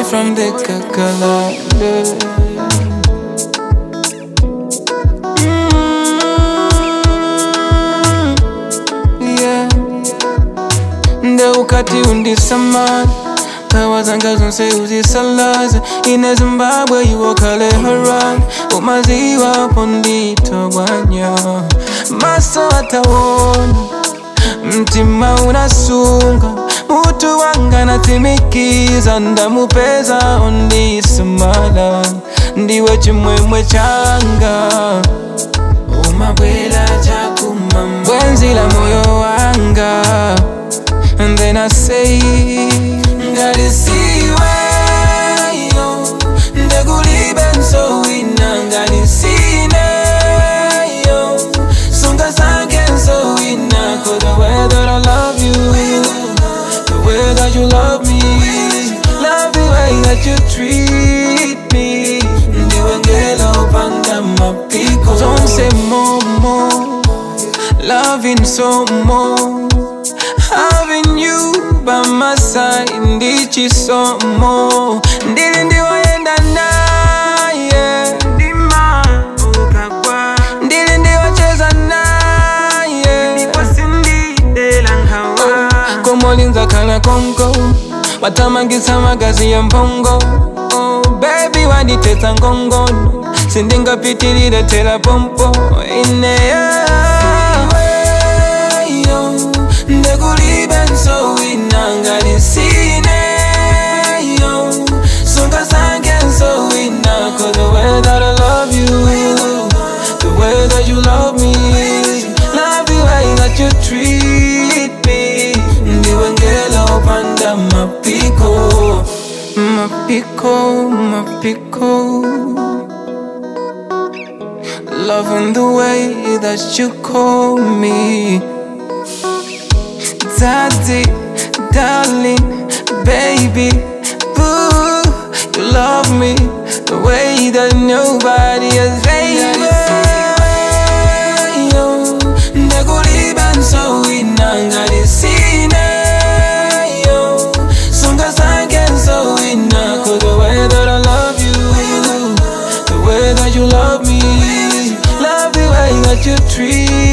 from the kakalale. Mm, yeah. nde ukati undisamala kawa zanga zonse uzisalaza ine zimbabwe iwokale haran umaziwapo nditogwanya maso atawona mtima unasunga mutu wanga natsimikiza ndamupeza ondisamala ndiwe chimwemwe changa umabwela chakumama bwenzi la moyo wanga And then I say Ngalisiwe yo Ndekulibe nso wina Ngalisine yo Sunga sange nso wina Cause the way that I love you The way that you love me Love the way that you treat me Ndiwe ngelo upanga mapiko Don't say more, more Loving so more Having you by my side ndichi so more Ndili ndiwayenda naye Ndima ukagwa Ndili ndiwacheza naye Ndipo sindidela nkawa Komolinza kala konko Watamangisa magazi ya mpongo Oh baby wanditesa ngongono Sindingapitilile tela pompo Ineya yo ndekulibe nso wina ngalisine yo sunga sange nso wina cause the way that I love you the way that you love me love the way that you treat me ndiwe ngela upanda mapiko mapiko mapiko Loving the way that you call me Daddy, darling, baby, boo You love me the way that nobody has ever yo Ndekulibe nso wina ngalisine yo Sunga sange nso wina Cause the way that I love you The way that you love me Love the way that you treat